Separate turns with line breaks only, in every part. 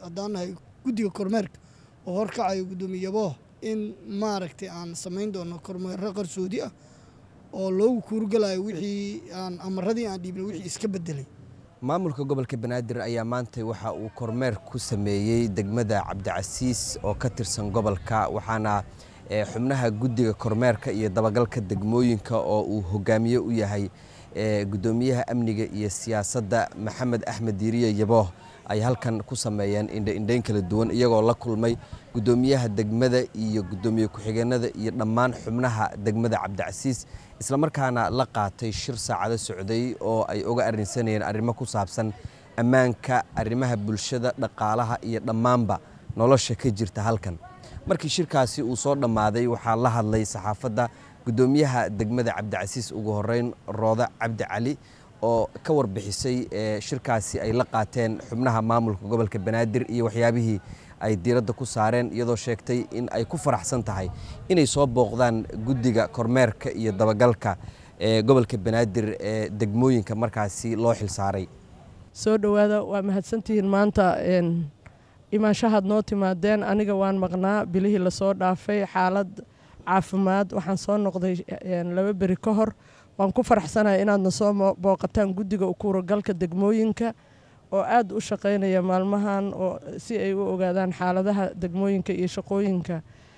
haddaan nahay guddiga kormeerka oo horkacayo guddoomiye yabooh in maaragtay aan samayn doono kormeero qarsoodi ah oo loogu kuurgalayo wixii aan amaradii aan dhiibnay wixii iska bedelay
maamulka gobolka banaadir ayaa maanta waxa uu kormeer ku sameeyey degmada cabdicasiis oo ka tirsan gobolka waxaana xubnaha guddiga kormeerka iyo dabagalka degmooyinka oo uu hogaamiye u yahay guddoomiyaha amniga iyo siyaasadda maxamed axmed diiriye yabooh ay halkan ku sameeyeen indhaindhayn kala duwan iyagoo la kulmay guddoomiyaha degmada iyo guddoomiye ku-xigeenada iyo dhammaan xubnaha degmada cabdicasiis islamarkaana la qaatay shir saacado socday oo ay uga arrinsanayeen arrimo ku saabsan ammaanka arrimaha bulshada dhaqaalaha iyo dhammaanba nolosha ka jirta halkan markii shirkaasi uu soo dhammaaday waxaa la hadlay saxaafadda guddoomiyaha degmada cabdicasiis ugu horeyn roodo cabdi cali oo ka warbixisay shirkaasi ay la qaateen xubnaha maamulka gobolka banaadir iyo waxyaabihii ay diiradda ku saareen iyadoo sheegtay in ay ku faraxsan tahay inay soo booqdaan guddiga kormeerka iyo dabagalka ee gobolka banaadir ee degmooyinka markaasi loo xilsaaray
soo dhowaada waa mahadsantihiin maanta imaanshahaad noo timaadeen aniga waan maqnaa bilihii lasoo dhaafay xaalad caafimaad waxaan soo noqday laba beri ka hor waan ku faraxsanahay inaadna soo booqataan guddiga ukuuragalka degmooyinka oo aada u shaqaynaya maalmahan oo si ay u ogaadaan xaaladaha degmooyinka iyo shaqooyinka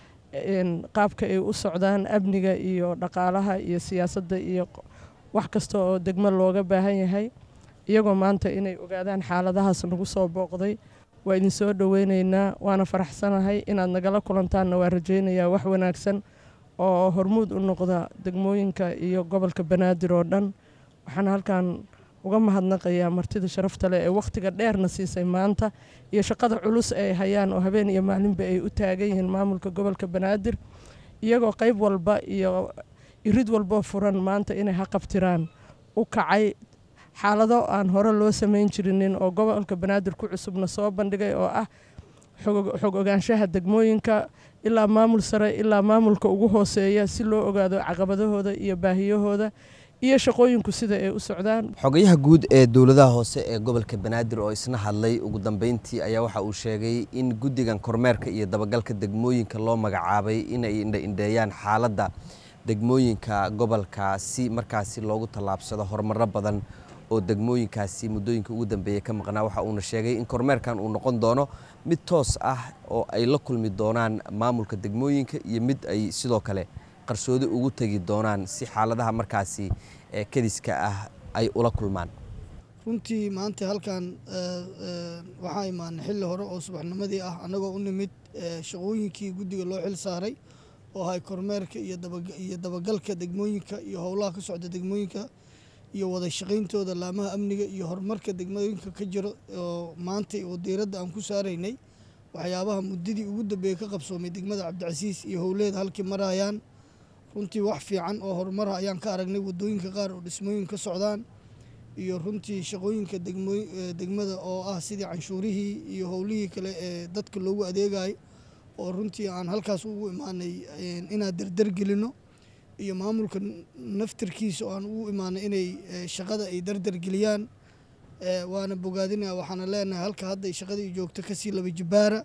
qaabka ay u socdaan amniga iyo dhaqaalaha iyo siyaasadda iyo wax kasta oo degmo looga baahan yahay iyagoo maanta inay ogaadaan xaaladahaas nagu soo booqday waa idin soo dhoweyneynaa waana faraxsanahay inaad nagala kulantaanna waa rajaynayaa wax wanaagsan oo hormuud u noqda degmooyinka iyo gobolka banaadir oo dhan waxaan halkan uga mahadnaqayaa martida sharafta leh ee wakhtiga dheerna siisay maanta iyo shaqada culus ay hayaan oo habeen iyo maalinba ay u taagan yihiin maamulka gobolka banaadir iyagoo qayb walba iyo irid walboo furan maanta inay haqabtiraan u kacay xaalado aan hore loo samayn jirinin oo gobolka banaadir ku cusubna soo bandhigay oo ah xog ogaanshaha degmooyinka ilaa maamul sare ilaa maamulka ugu hooseeya si loo ogaado caqabadahooda iyo baahiyahooda iyo shaqooyinku sida ay u socdaan
xogayaha guud ee dowladaha hoose ee gobolka banaadir oo isna hadlay ugu dambeyntii ayaa waxa uu sheegay in guddigan kormeerka iyo dabagalka degmooyinka loo magacaabay inay indhaindheeyaan xaaladda degmooyinka gobolka si markaasi loogu tallaabsado horumaro badan oo degmooyinkaasi muddooyinka ugu dambeeyey ka maqnaa waxa uuna sheegay in kormeerkan uu noqon doono mid toos ah oo ay la kulmi doonaan maamulka degmooyinka iyo mid ay sidoo kale qarsoodi ugu tegi doonaan si xaaladaha markaasi ee kadiska ah ay ula kulmaan
runtii maanta halkan waxaa imaanay xilli hore oo subaxnimadii ah annagoo u nimid shaqooyinkii guddiga loo xil saaray oo ahay kormeerka iyo dabagalka degmooyinka iyo howlaha ka socda degmooyinka iyo wada shaqayntooda laamaha amniga iyo horumarka degmooyinka ka jiro oo maanta oo diiradda aan ku saaraynay waxyaabaha muddadii ugu dambeeyey ka qabsoomay degmada cabdicasiis iyo howleeda halkii marayaan runtii wax fiican oo horumara ayaan ka aragnay wadooyinka qaar oo dhismooyin ka socdaan iyo runtii shaqooyinka degmada oo ah sidii canshuurihii iyo howlihii kale ee dadka loogu adeegayo oo runtii aan halkaas ugu imaanay inaan dardargelino iyo maamulka naftirkiisa oo aan ugu imaanay inay shaqada ay dardargeliyaan waana bogaadinaya waxaana leenahay halka hadda shaqadii joogto kasii laba jibaara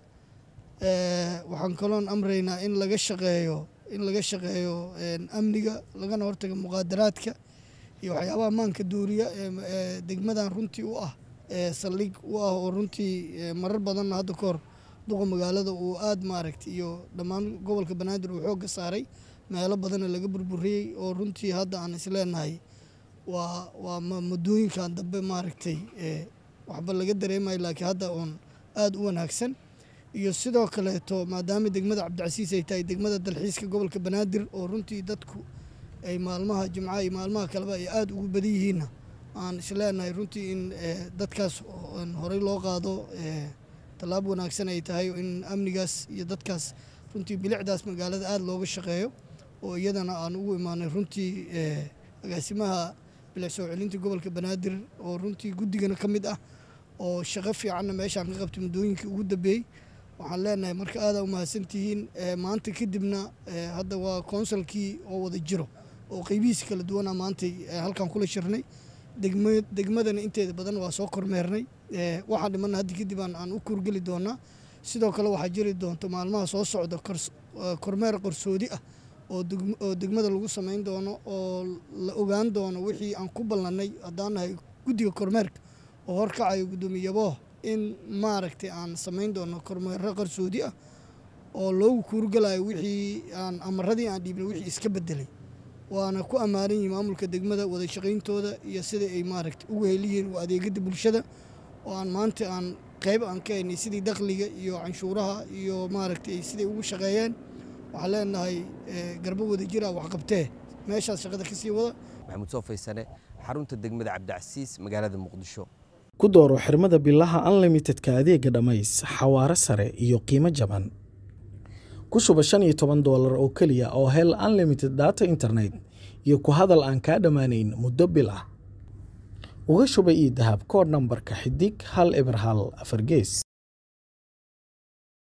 waxaan kaloon amraynaa in laga shaqeeyo in laga shaqeeyo amniga lagana hortaga muqaadaraadka iyo waxyaabaha maanka duuriya ee degmadan runtii u ah saldhig u ah oo runtii marar badanna hadda ka hor duqa magaalada uu aada maaragtay iyo dhammaan gobolka banaadir uu xoogga saaray meelo badanna laga burburiyey oo runtii hadda aan isleenahay waa waa muddooyinkan dambe maaragtay waxba laga dareemayo laakiin hadda uun aada u wanaagsan iyo sidoo kaleeto maadaama degmada cabdicasiis ay tahay degmada dalxiiska gobolka banaadir oo runtii dadku ay maalmaha jimcaha iyo maalmaha kaleba ay aada ugu badan yihiinna aan isleenahay runtii in dadkaas horey loo qaado tallaab wanaagsan ay tahay in amnigaas iyo dadkaas runtii bilicdaas magaalada aada looga shaqeeyo oo iyadana aan ugu imaanay runtii agaasimaha bilic soo celinta gobolka banaadir oo runtii guddigana ka mid ah oo shaqo fiicanna meeshaan ka qabtay muddooyinkii ugu dambeeyey waxaan leenahay marka aada umahadsantihiin maanta kadibna hadda waa konsulkii oo wada jiro oo qeybihiisa kala duwana maantay halkan kula shirnay degma degmadana inteeda badan waa soo kormeernay waxaa dhimanna haddi kadib aan aan u kuurgeli doonaa sidoo kale waxaa jiri doonto maalmaha soo socda kormeer qarsoodi ah oo oo degmada lagu samayn doono oo la ogaan doono wixii aan ku ballannay haddaan nahay guddiga kormeerka oo horkacayo guddoomiye yabooh in maaragtay aan samayn doono kormeero qarsoodi ah oo loogu kuurgalayo wixii aan amaradii aan dhiibnay wixii iska bedelay waana ku ammaanan yihin maamulka degmada wada shaqayntooda iyo sida ay maaragtay ugu heliyihiin waa adeegada bulshada oo aan maanta aan qayb aan ka haynay sidii dakhliga iyo canshuuraha iyo maaragtay siday ugu shaqeeyeen waxaan leenahay garbo wada jira waxqabtee meeshaas shaqada ka sii wada
maxamuud soo faysane xarunta degmada cabdicasiis magaalada muqdisho
ku dooro xirmada bilaha unlimitedka adeega dhammays xawaaro sare iyo qiimo jaban ku shuba shan iyo toban doolar oo keliya oo hel unlimited data internet iyo ku hadal aan kaa dhammaanayn muddo bil ah uga shuba io dahab koodh nambarka xidig hal eber hal afar gees